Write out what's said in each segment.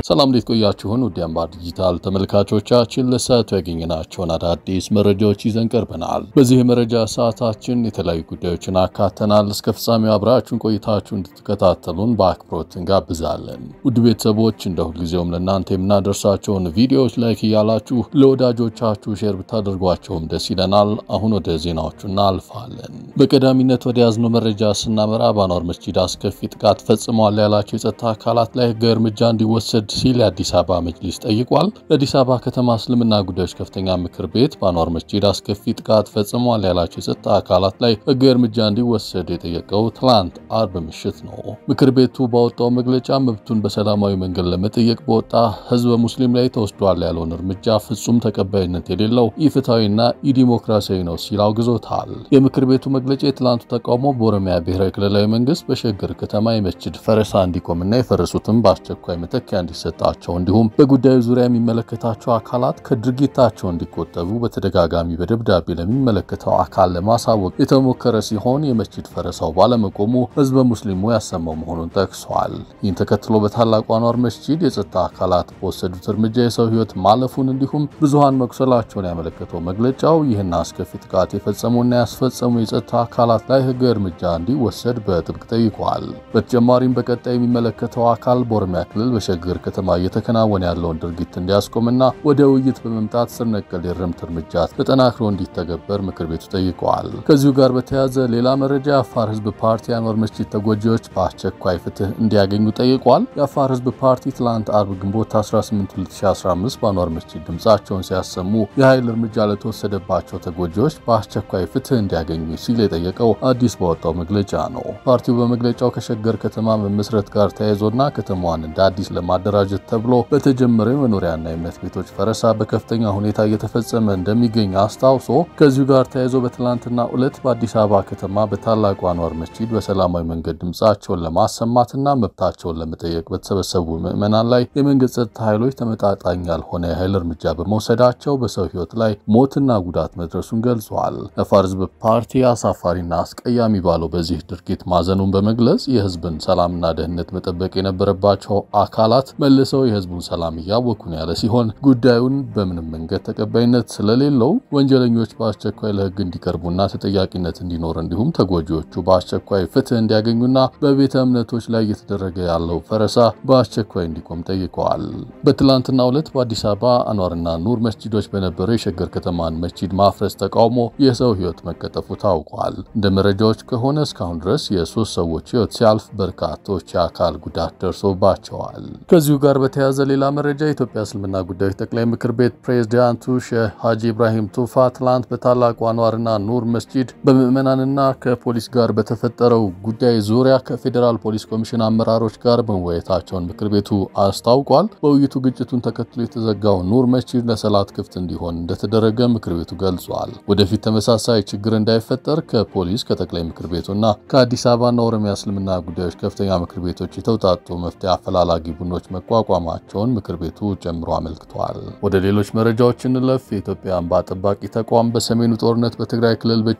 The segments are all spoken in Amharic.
ሰላም እንዴት ቆያችሁን? ውድ አምባር ዲጂታል ተመልካቾቻችን ለሰዓቱ ያገኘናቸውን አዳዲስ መረጃዎች ይዘን ቀርበናል። በዚህ የመረጃ ሰዓታችን የተለያዩ ጉዳዮችን አካተናል። እስከ ፍጻሜው አብራችሁን ቆይታችሁ እንድትከታተሉን በአክብሮት እንጋብዛለን። ውድ ቤተሰቦች እንደ ሁልጊዜውም ለእናንተ የምናደርሳቸውን ቪዲዮዎች ላይክ እያላችሁ ለወዳጆቻችሁ ሼር ብታደርጓቸውም ደስ ይለናል። አሁን ወደ ዜናዎቹ እናልፋለን። በቀዳሚነት ወደ ያዝነው መረጃ ስናመራ በአንዋር መስጂድ አስከፊ ጥቃት ፈጽመዋል ያላቸው የጸጥታ አካላት ላይ ህጋዊ እርምጃ እንዲወሰድ ሲል የአዲስ አበባ መጅሊስ ጠይቋል። የአዲስ አበባ ከተማ እስልምና ጉዳዮች ከፍተኛ ምክር ቤት በአንዋር መስጂድ አስከፊ ጥቃት ፈጽመዋል ያላቸው የጸጥታ አካላት ላይ ህጋዊ እርምጃ እንዲወሰድ የጠየቀው ትላንት አርብ ምሽት ነው። ምክር ቤቱ ባወጣው መግለጫ መብቱን በሰላማዊ መንገድ ለመጠየቅ በወጣ ህዝበ ሙስሊም ላይ ተወስዷል ያለውን እርምጃ ፍጹም ተቀባይነት የሌለው ኢፍትሐዊና ኢዲሞክራሲያዊ ነው ሲል አውግዞታል። የምክር ቤቱ መግለጫ የትላንቱ ተቃውሞ በኦሮሚያ ብሔራዊ ክልላዊ መንግስት በሸገር ከተማ የመስጂድ ፈረሳ እንዲቆምና የፈረሱትም በአስቸኳይ መተኪያ እንዲሰጣቸው እንዲሁም በጉዳዩ ዙሪያ የሚመለከታቸው አካላት ከድርጊታቸው እንዲቆጠቡ በተደጋጋሚ በደብዳቤ ለሚመለከተው አካል ለማሳወቅ የተሞከረ ሲሆን የመስጂድ ፈረሳው ባለመቆሙ ህዝበ ሙስሊሙ ያሰማው መሆኑን ጠቅሷል። ይህን ተከትሎ በታላቁ አንዋር መስጂድ የጸጥታ አካላት በወሰዱት እርምጃ የሰው ህይወት ማለፉን እንዲሁም ብዙሃን መቁሰላቸውን ያመለከተው መግለጫው ይህን አስከፊ ጥቃት የፈጸሙና ያስፈጸሙ የጸጥታ አካላት ላይ ህጋዊ እርምጃ እንዲወሰድ በጥብቅ ጠይቋል። በተጨማሪም በቀጣይ የሚመለከተው አካል በኦሮሚያ ክልል በሸገር ከተማ እየተከናወነ ያለውን ድርጊት እንዲያስቆምና ወደ ውይይት በመምጣት ስር ነቀል የእርምት እርምጃ ተጠናክሮ እንዲተገበር ምክር ቤቱ ጠይቀዋል። ከዚሁ ጋር በተያያዘ ሌላ መረጃ የአፋር ህዝብ ፓርቲ አንዋር መስጂድ ተጎጂዎች በአስቸኳይ ፍትህ እንዲያገኙ ጠይቋል። የአፋር ህዝብ ፓርቲ ትላንት አርብ ግንቦት 18 2015 በአንዋር መስጂድ ድምፃቸውን ሲያሰሙ የኃይል እርምጃ ለተወሰደባቸው ተጎጂዎች በአስቸኳይ ፍትህ እንዲያገኙ ሲል የጠየቀው አዲስ ባወጣው መግለጫ ነው። ፓርቲው በመግለጫው ከሸገር ከተማ መመስረት ጋር ተያይዞና ከተማዋን እንደ አዲስ ለማደራጀት ተብሎ በተጀመረው የመኖሪያና የእምነት ቤቶች ፈረሳ በከፍተኛ ሁኔታ እየተፈጸመ እንደሚገኝ አስታውሶ ከዚሁ ጋር ተያይዞ በትላንትና ዕለት በአዲስ አበባ ከተማ በታላቁ አንዋር መስጂድ በሰላማዊ መንገድ ድምፃቸውን ለማሰማትና መብታቸውን ለመጠየቅ በተሰበሰቡ ምዕመናን ላይ የመንግስት ጸጥታ ኃይሎች ተመጣጣኝ ያልሆነ የኃይል እርምጃ በመውሰዳቸው በሰው ህይወት ላይ ሞትና ጉዳት መድረሱን ገልጿል። የአፋር ህዝብ ፓርቲ አሳፋሪና አስቀያሚ ባለው በዚህ ድርጊት ማዘኑን በመግለጽ የህዝብን ሰላምና ደህንነት መጠበቅ የነበረባቸው አካላት መልሰው የህዝቡን ሰላም እያወኩ ነው ያለ ሲሆን ጉዳዩን በምንም መንገድ ተቀባይነት ስለሌለው ወንጀለኞች በአስቸኳይ ለህግ እንዲቀርቡና ተጠያቂነት እንዲኖር እንዲሁም ተጎጂዎቹ በአስቸኳይ ፍትህ እንዲያገኙና በቤተ እምነቶች ላይ እየተደረገ ያለው ፈረሳ በአስቸኳይ እንዲቆም ጠይቀዋል። በትላንትናው ዕለት በአዲስ አበባ አንዋርና ኑር መስጂዶች በነበረው የሸገር ከተማን መስጂድ ማፍረስ ተቃውሞ የሰው ህይወት መቀጠፉ ታውቋል። እንደ መረጃዎች ከሆነ እስካሁን ድረስ የሶስት ሰዎች ህይወት ሲያልፍ በርካቶች የአካል ጉዳት ደርሶባቸዋል። ከዚሁ ጋር በተያያዘ ሌላ መረጃ የኢትዮጵያ እስልምና ጉዳዮች ጠቅላይ ምክር ቤት ፕሬዝዳንቱ ሼህ ሀጂ ኢብራሂም ቱፋ ትላንት በታላቁ አንዋርና ኑር መስጂድ በምዕመናንና ከፖሊስ ጋር በተፈጠረው ጉዳይ ዙሪያ ከፌዴራል ፖሊስ ኮሚሽን አመራሮች ጋር መወያየታቸውን ምክር ቤቱ አስታውቋል። በውይይቱ ግጭቱን ተከትሎ የተዘጋው ኑር መስጂድ ለሰላት ክፍት እንዲሆን እንደተደረገ ምክር ቤቱ ገልጿል። ወደፊት ተመሳሳይ ችግር እንዳይፈጠር ከፖሊስ ከጠቅላይ ምክር ቤቱና ከአዲስ አበባና ኦሮሚያ እስልምና ጉዳዮች ከፍተኛ ምክር ቤቶች የተውጣጡ መፍትሄ አፈላላጊ ቡድኖች መቋቋማቸውን ምክር ቤቱ ጨምሮ አመልክቷል። ወደ ሌሎች መረጃዎች እንለፍ። የኢትዮጵያ እንባ ጠባቂ ተቋም በሰሜኑ ጦርነት በትግራይ ክልል ብቻ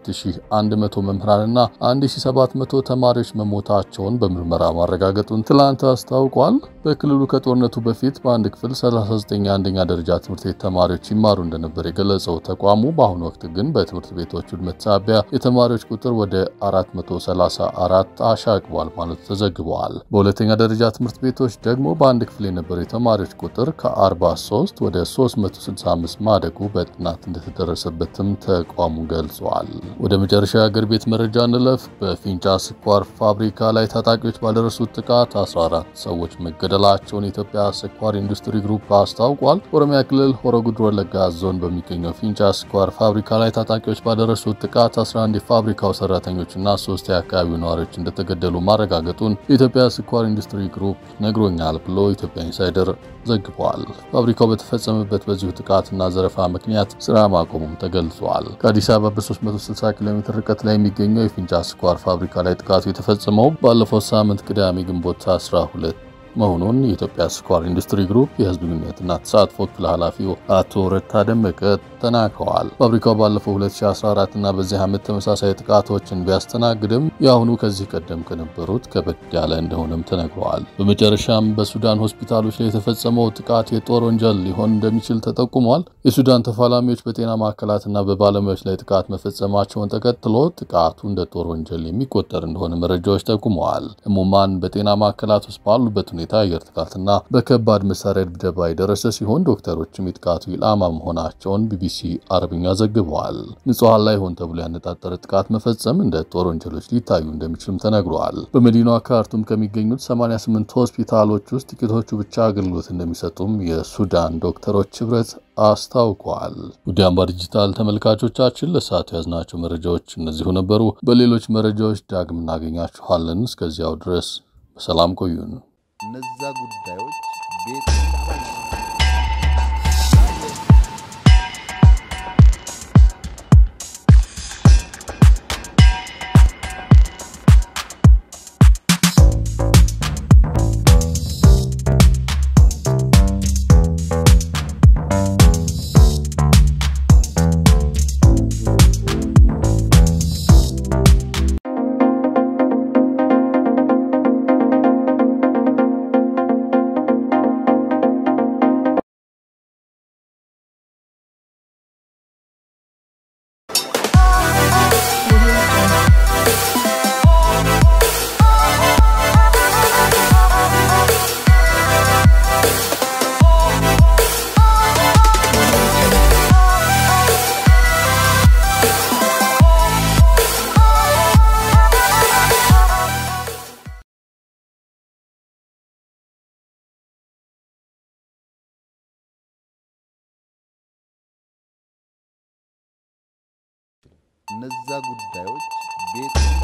2100 መምህራንና 1700 ተማሪዎች መሞታቸውን በምርመራ ማረጋገጡን ትላንት አስታውቋል። በክልሉ ከጦርነቱ በፊት በአንድ ክፍል 39 የአንደኛ ደረጃ ትምህርት ቤት ተማሪዎች ይማሩ እንደነበር የገለጸው ተቋሙ በአሁኑ ወቅት ግን በትምህርት ቤቶች ውድመት ሳቢያ የተማሪዎች ቁጥር ወደ 434 አሻቅቧል ማለቱ ተዘግበዋል። በሁለተኛ ደረጃ ትምህርት ቤቶች ደግሞ በአንድ ክፍል የነበሩ የተማሪዎች ቁጥር ከ43 ወደ 365 ማደጉ በጥናት እንደተደረሰበትም ተቋሙ ገልጿል። ወደ መጨረሻ የአገር ቤት መረጃ እንለፍ። በፊንጫ ስኳር ፋብሪካ ላይ ታጣቂዎች ባደረሱት ጥቃት 14 ሰዎች መገደላቸውን የኢትዮጵያ ስኳር ኢንዱስትሪ ግሩፕ አስታውቋል። ኦሮሚያ ክልል ሆሮ ጉዱሩ ወለጋ ዞን በሚገኘው ፊንጫ ስኳር ፋብሪካ ላይ ታጣቂዎች ባደረሱት ጥቃት 11 የፋብሪካው ሰራተኞችና ሶስት የአካባቢው ነዋሪዎች እንደተገደሉ ማረጋገጡን የኢትዮጵያ ስኳር ኢንዱስትሪ ግሩፕ ነግሮኛል ብሎ ኢትዮጵያ ኢንሳይደር ዘግቧል። ፋብሪካው በተፈጸመበት በዚሁ ጥቃትና ዘረፋ ምክንያት ስራ ማቆሙም ተገልጿል። ከአዲስ አበባ በ360 ኪሎ ሜትር ርቀት ላይ የሚገኘው የፊንጫ ስኳር ፋብሪካ ላይ ጥቃቱ የተፈጸመው ባለፈው ሳምንት ቅዳሜ ግንቦት 12 መሆኑን የኢትዮጵያ ስኳር ኢንዱስትሪ ግሩፕ የህዝብ ግንኙነትና ተሳትፎ ክፍል ኃላፊው አቶ ረታ ደመቀ ተናግረዋል። ፋብሪካው ባለፈው 2014 እና በዚህ ዓመት ተመሳሳይ ጥቃቶችን ቢያስተናግድም የአሁኑ ከዚህ ቀደም ከነበሩት ከበድ ያለ እንደሆነም ተነግረዋል። በመጨረሻም በሱዳን ሆስፒታሎች ላይ የተፈጸመው ጥቃት የጦር ወንጀል ሊሆን እንደሚችል ተጠቁሟል። የሱዳን ተፋላሚዎች በጤና ማዕከላትና በባለሙያዎች ላይ ጥቃት መፈጸማቸውን ተከትሎ ጥቃቱ እንደ ጦር ወንጀል የሚቆጠር እንደሆነ መረጃዎች ጠቁመዋል። ህሙማን በጤና ማዕከላት ውስጥ ባሉበት ሁኔታ የአየር ጥቃትና በከባድ መሳሪያ ድብደባ የደረሰ ሲሆን ዶክተሮችም የጥቃቱ ኢላማ መሆናቸውን ቢቢሲ አረብኛ ዘግበዋል። ንጹሐን ላይ ሆን ተብሎ ያነጣጠረ ጥቃት መፈጸም እንደ ጦር ወንጀሎች ሊታዩ እንደሚችልም ተነግረዋል። በመዲናዋ ካርቱም ከሚገኙት 88 ሆስፒታሎች ውስጥ ጥቂቶቹ ብቻ አገልግሎት እንደሚሰጡም የሱዳን ዶክተሮች ህብረት አስታውቋል። ውድ አምባ ዲጂታል ተመልካቾቻችን ለሰዓቱ ያዝናቸው መረጃዎች እነዚሁ ነበሩ። በሌሎች መረጃዎች ዳግም እናገኛችኋለን። እስከዚያው ድረስ በሰላም ቆዩን። እነዛ ጉዳዮች ቤት እነዛ ጉዳዮች ቤት